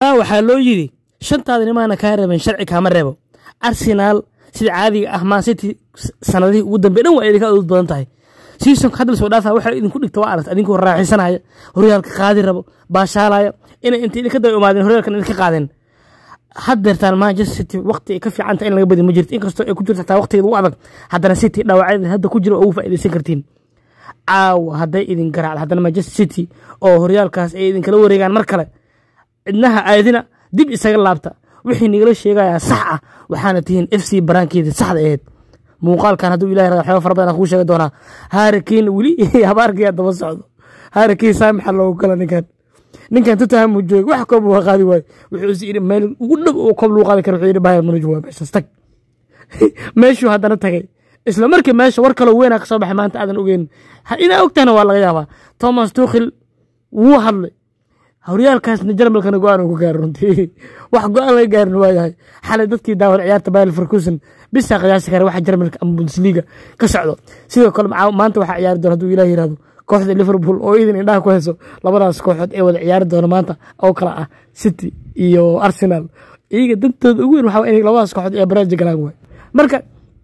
waxaa loo yidhi shantaada nimaana kaa reeben sharci kaama reebo arsenaal sida caadiga ah man city sanadihii ugu dambe dhan waa idinka adood badan tahay seasonka hadda lasoo dhaafa waxaa idinku dhigta waa aragta idinkoo raaxaysanaya horyaalka qaadi rabo baashaalaya inay inta idinka daba imaadeen horyaalkan idinka qaadeen haddeertaan manchester city waqti ay ka fiicanta in laga badi ma jirto inkastoo ay ku jirto xataa waqtigeeda ugu adag haddana city dhaawacyada hadda ku jira oo ugu faa'iidaysan kartiin caawa hadday idin garaacdo haddana manchester city oo horyaalkaas ay idinkala wareegaan mar kale cidnaha aadina dib isaga laabta wixii nigala sheegayaa sax ah waxaana tihiin f c baraankeeda saxda aheyd muuqaalkan hadduu ilahay rada waxyaaba fara badan kuu sheegi doonaa haarikiin weli habaarkiyaa daba socdo haarikiin saamixa loogu kala ninkan ninkan tottenham uu joogay wax koob waa qaadi waayo wuxuu is yidhi meel ugu dhow oo koob lagu qaadi karo wuxuu yidhi bayern munich waa meeshaas tag meeshuu haddana tagay isla markii meesha war kaloo weynaa ka soo baxay maanta aadan ogeyn inaa ogtahna waa laga yaabaa thomas tukhil wuu hadlay horyaalkaasna jarmalkana go-aan ugu gaari runtii wax go-aan laga gaarin waayahay xalay dadkii daawan ciyaarta bayl farkusen bisaa qiyaasi kara waxa jarmalka ama bundesliga ka socdo sidoo kale maanta waxaa ciyaari doona hadduu ilaah yirahdo kooxda liverpool oo idin indhaha ku hayso labadaas kooxood ee wada ciyaari doona maanta oo kala ah city iyo arsenal iyaga dantooda ugu weyn waxaa inay labadaas kooxood ee baraaji galaan waay marka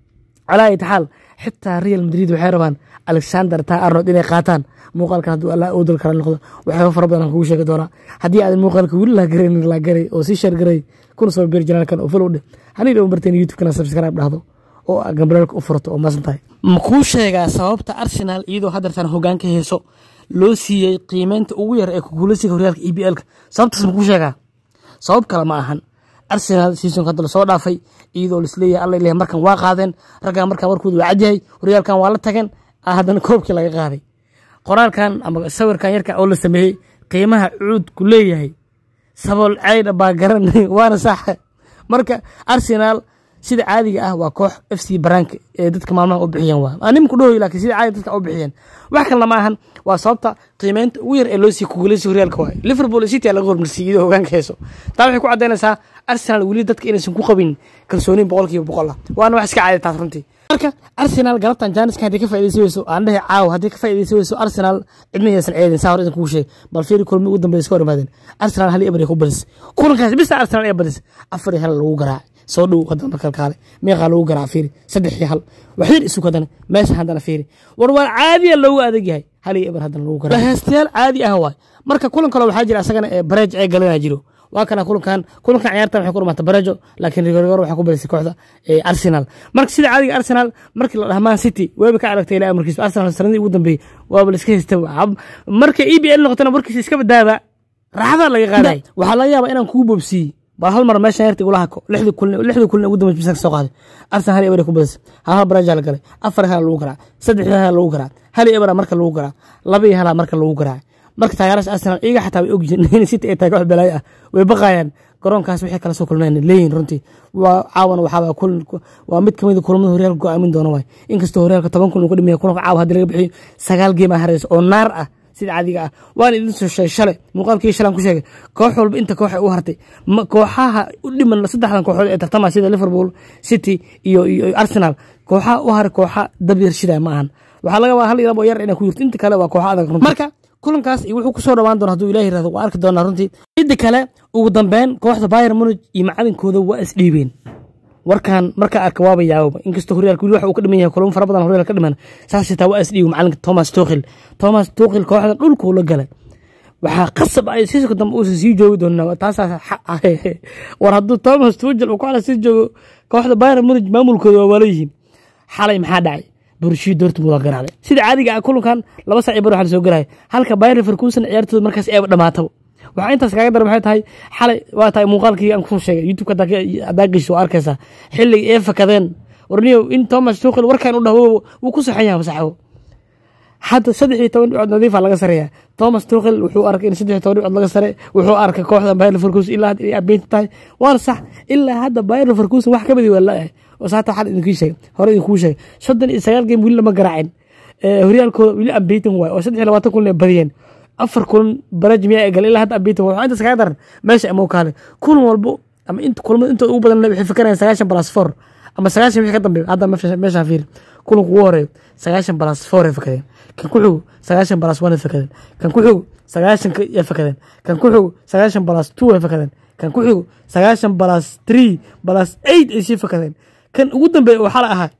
calaa itaxaal xitaa real madrid waxay rabaan alexander ta arnold inay qaataan muuqaalkan hadduu allah u dal kala noqdo waxyaaba fara badan aan kugu sheegi doonaa haddii aadan muuqaalka weli laagaran laagaray oo sii sheergaray kuna soo beer janaalkan oo follow dheh hanii dhow barteen youtube-kana subscribe dhahdo oo gambareelka u furato oo maasan tahay ma kuu sheegaa sababta arsenal iyadoo haddeertan hoggaan ka heeso loo siiyey qiimeynta ugu yar ee kuguulasiga horyaalka e b l-ka sababtaas ma kuu sheegaa sabab kale ma ahan arsenal seasonka hadda lasoo dhaafay iyadoo lisleeyahay alla ilahay markan waa qaadeen raggan markaa warkooda waa cadyahay horyaalkan waa la tageen haddana koobkii laga qaaday qoraalkan ama sawirkan yarka oo la sameeyey qiimaha cuudku leeyahay sabool caydha baa garan waana sax marka arsenal sida caadiga ah waa koox f c baraanka ee dadka maalmaha u bixiyeen waa nimku dhahoy laakiin sida caadiga dadka u bixiyeen wax kalena ma ahan waa sababta qiimeynta ugu yar ee loo sii kugulaysi horyaalka waay liverpool city laga hormarsiyay iyadoo hogaanka heeso taa waxay ku caddaynaysaa arsenal weli dadka inaysan ku qabin kalsooniin boqolkiiba boqol ah waana wax iska caadi taas runtii marka arsenal galabtan jaaniska haddii ka faaidaysan weyso aan dhahay caawa haddii ka faaidaysan weyso arsenal cidma yaysan ceedin saa hor idin kugu sheeg bal fiiri kulmi ugu dambeya iska hor imaadeen arsenal hal eber ay ku badis kulankaas bisa arsenal ee badis afar iyo hal lagu garaac soo dhow haddana markal kaale meeqaa lagu garaac fiiri saddex iyo hal waxyar isug haddana meesha haddana fiiri war waar caadiya loogu adag yahay hal iyo eber haddana lagu garaac heestayaal caadi ah waay marka kulan kale waxaa jira asagana ee bareej ee galanaa jiro waa kana kulankan kulankan ciyaartan waxay ku dhamaata barejo laakiin rigorigor waxay ku badisay kooxda arsenal marka sida caadiga arsenal markii la dhaha man city weeba ka aragtay ilaa amarkiisa arsenal sanadii ugu dambeeyey waaba la iska haysta marka e b l noqotana warkiisa iska badaaba raaxada laga qaaday waxaa laga yaabaa inaan kugu boobsiiyey bal hal mar meeshan yarta igula hako lixdii kulin lixdii kulin ugu dambeysay misanka soo qaaday arsenal hal eber ku badisay hal hal bareja la galay afar hal lagu garaac saddex hal lagu garaac hal ebera marka lagu garaac laba iyo hala marka lagu garaac marka taageerasha arsenal iyaga xataa way ogyihiin in city ay tahay koox balaayo ah way baqayaan garoonkaas waxay kala soo kulmeen leeyihin runtii waa caawan waxaa kulan waa mid kamid kulamada horyaalka go-aamin doona waay inkastoo horyaalka toban kun uu ka dhimaya kulanka caawa haddii laga bixiyo sagaal geem ah hareysa oo naar ah sida caadiga ah waan idin soo sheegay shalay muuqaalkii shalan ku sheegay koox walba inta koox ay u hartay kooxaha u dhiman saddexdan kooxood ee tartama sida liverpool city iyo iyo arsenal kooxaha u haray kooxa dab yar shida ma ahan waxaa laga hal iyo labo yar inay ku jirto inta kale waa kooxa adag runtii marka kulankaas iyo wuxuu kusoo dhawaan doona hadduu ilaah yirahdo waa arki doonaa runtii midda kale ugu dambeyn kooxda bayern munich iyo macalinkooda waa isdhiibeen warkan markaa arka waaba yaababa inkastoo horyaalka weli waxa uu ka dhiman yahay kulamo fara badan horyaalka ka dhiman saas xitaa waa isdhiibi macalinka thomas tukhil thomas tukhil kooxda dhulkuu la galay waxaa qasab ay siisku dambe uusan sii joogi doonaa taasaas war hadduu thomas tuchel uu kooxda sii joogo kooxda bayern munich maamulkooda waa waala yihiin xalay maxaa dhacay burshii dortmund waa garaacday sida caadiga ah kulankan laba saac bar waxa la soo garaya halka bayern leverkusen ciyaartooda markaas eeba dhamaataba waxaa intaas kaaga daran maxay tahay xalay waa tahay muuqaalkii aan kusoo sheegay youtube haddaa gesho waa arkaysaa xilliga ee fakadeen warniyow in thomas tukhil warkan u dhaho wuu ku saxan yahay saxbo hadda saddex iyo toban dhibcood nadiifa laga sareeya thomas tukhil wuxuu arkay in saddex iyo toban dhibcood laga sare wuxuu arkay kooxda bayern leverkusen ilaa hadda inay abeynta tahay waana sax ilaa hadda bayern leverkusen wax ka badi waa la-yahay oo saata xal idinkii sheegay hore idinkuu sheegay soddon iyo sagaal game weli lama garaacin horyaalkooda weli ambeytan waay oo saddex iyo labaatan kulan ay badiyeen afar kulan baraj miyaa ay galeen ilaa hadda ambeytan waay waxaa intaas kaga daran meesha amow kaale kulan walbo ama inta kulamada intooda ugu badan waxay fikerayaan sagaashan balas four ama sagaashan wixii ka dambeeya hadda meeshaan fiiri kulanka ugu horeeyo sagaashan balas four ay fakadeen kan ku xigo sagaashan balas one ay fakadeen kan ku xigo sagaashan ay fakadeen kan ku xigo sagaashan balas two ay fakadeen kan ku xigo sagaashan balas tree balas eight ay sii fakadeen kan ugu dambeeya oo xala ahaa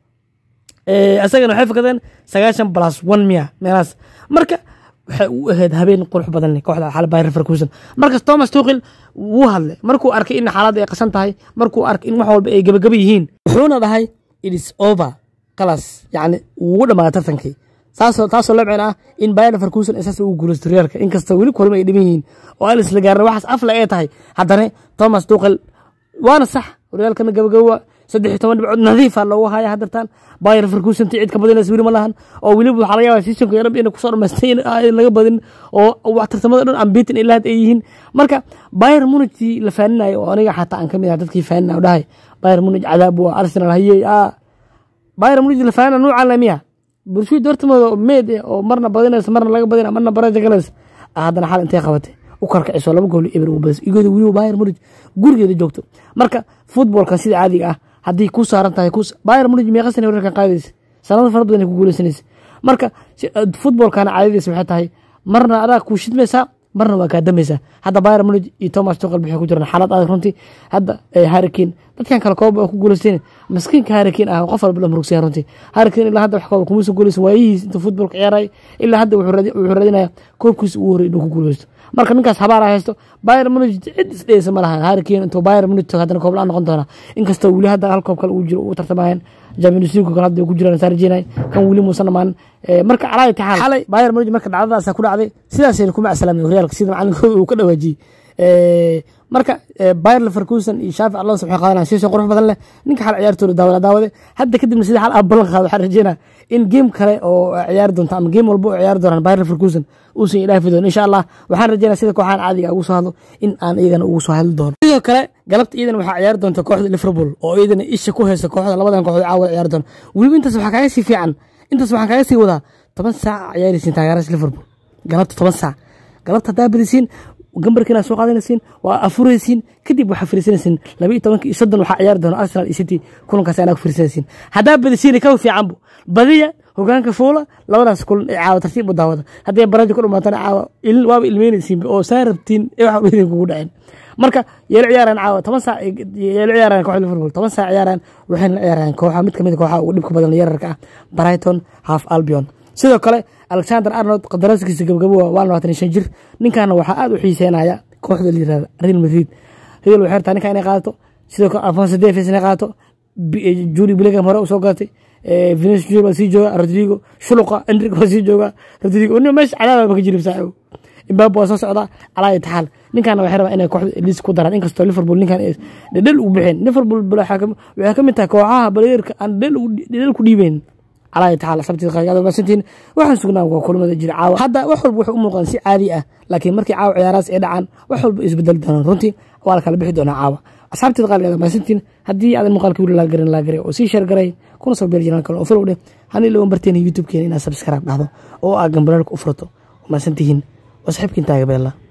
asagana waxay fakadeen sagaashan balas one miya meelahaas marka waxay u ahayd habeen qurux badan leh kooxda xal Bayer Leverkusen markas Thomas Tuchel wuu hadlay markuu arkay in xaaladda ay qasan tahay markuu arkay in wax walba ay gabagaba yihiin wuxuuna dhahay it is over qalas yacni wuu dhamaaday tartankii taasoo taasoo labcin ah in Bayer Leverkusen isaas ugu guulaysto horyaalka inkastoo weli kulma ay dhiman yihiin oo aan isla gaarin waxaas afla ay tahay haddana Thomas Tuchel waana sax horyaalkana gabagaba saddex iyo toban dhibcood nadiifa loogu haya haddartaan Bayer Leverkusen cid ka badinaysa weli ma lahan oo weliba waxaa laga yaabaa seasonka yarab inay kusoo dhamaystay in laga badin oo wax tartamada dhan ambitin ilaa had ay yihiin marka Bayer Munich la faaninayo oo aniga xataa aan ka mid ah dadkii faaninayo dhahay Bayer Munich cadaab waa Arsenal hayay ah Bayer Munich la faanina nuucan la miya bulshada Dortmund oo meed oo marna badinaysa marna laga badina marna baraja galaysa haddana xal intay qabatay u karkiciso laba gool ibir ugu badis igooda weliba Bayer Munich gurigeeda joogto marka footballka sida caadiga ah haddii ku saaran tahay ku Bayer Munich meeqa sano wararkan qaadaysa sanado fara badan ay ku guuleysanaysa marka footballkana caadadiisa waxay tahay marna adaa ku shidmaysaa marna waa kaa damaysaa hadda Bayer Munich iyo Thomas Tuchel waxay ku jiraan xaalad adag runtii hadda Harry Kane dadkan kale koob ku guuleysteen maskiinka Harry Kane ah qof walba la murugsan runtii Harry Kane ilaa hadda wax koob kuma soo guuleysan waayihiis inta footballka ciyaaray ilaa hadda wuxuu raadinayaa koobkiisa ugu horreeyay inuu ku guuleysto marka ninkaas habaar haysto Bayer Munich cid isdheeysa ma lahan Harry Kane intuu Bayer Munich haddana koob la noqon doona inkastoo weli hadda hal koob kale uu jiro uu tartamayaan Champions League kale hadda ku jiraan Sarjinay kan weli muusan dhamaan marka calaay taxal xalay Bayer Munich marka dhacdadaas ku dhacday sidaas ay kuma asalaamay horyaalka sida macalinkooda uu ka dhawaajiyay marka Bayer Leverkusen iyo Xavi Alonso waxay qaadanayaan season qurux badan leh ninka xal ciyaartooda daawada daawade hadda kadibna sida xal ballan qaado waxaan rajeynaa in game kale oo ciyaar doonta ama game walba oo ciyaar doonaan Bayer Leverkusen uusan ilaafi doono insha Allah waxaan rajeynaa sida kooxahan caadiga ugu soo hadlo in aan iyagana ugu soo hadli doono sidoo kale galabta iidan waxaa ciyaari doonta kooxda Liverpool oo iidana isha ku haysa kooxda labadan kooxood caawa ciyaari doona weliba intaas waxaa kaaga sii fiican intaas waxaan kaaga sii wadaa toban saac ciyaaraysiin taageerada Liverpool galabta toban saac galabta haddaa badisiin gambarkiina soo qaadanaysiin waa afuraysiin kadib waxaa fariisanaysiin laba iyo tobanka iyo soddon waxaa ciyaari doona Arsenal iyo City kulankaas anaa ku fariisanaysiin haddaa badisiin ka fiicanbu badiya hogaanka fuula labadaas kulan ee caawa tartiib u daawada haddii barajo ku dhumaatana caawa ilin waaba ilmeynaysiin oo saa rabtiin ee waxa idin kugu dhaceen marka yeelo ciyaaraan caawa toban saac yeelo ciyaaraan kooxda Liverpool toban saac ciyaaraan waxayna ciyaaraan kooxa mid kamid kooxa ugu dhibka badan yararka ah Brighton half Albion sidoo kale Alexander Arnold qadaraaskiisa gabagabo waa labaatan shan jir ninkaana waxaa aad u xiiseynaya kooxda la yirahdo Real Madrid Real waxay rabtaa ninka inay qaadato sidoo kale Alphonso Davies inay qaadato Jude Bellingham hore u soo gaatay Vinicius Junior waa sii jooga Rodrigo Shuluqa Endrick waa sii jooga Rodrigo nin meesha cadaaba ka jirib saaxiib Mbappe waa soo socda calaa itaxaal ninkaana waxay rabaa inay kooxda liis ku daraan inkastoo Liverpool ninkan dhedhel ugu bixeen Liverpool waxay ka mid tahay kooxaha baleerka aan dhedhel ku dhiibeen calaa tacaala sabtii qaygada maasantiin waxaan sugnaa waa kulamada jira caawa hadda wax walba waxay u muuqdaan si caadi ah laakiin markii caawa ciyaaraas ay dhacaan wax walba isbedeli doonaan runtii waa la kala bixi doonaa caawa asxaabteeda qaaligeeda maasantiin haddii aadan muuqaalka wili laa garan laa garay oo sii sheer garay kuna soo beer jiraan kale oo follow dheh hani lawan barteen youtube-keena inaad subscribe dhahdo oo aa gambareerka u furato maasantihiin waa saxiibkiin taaga beella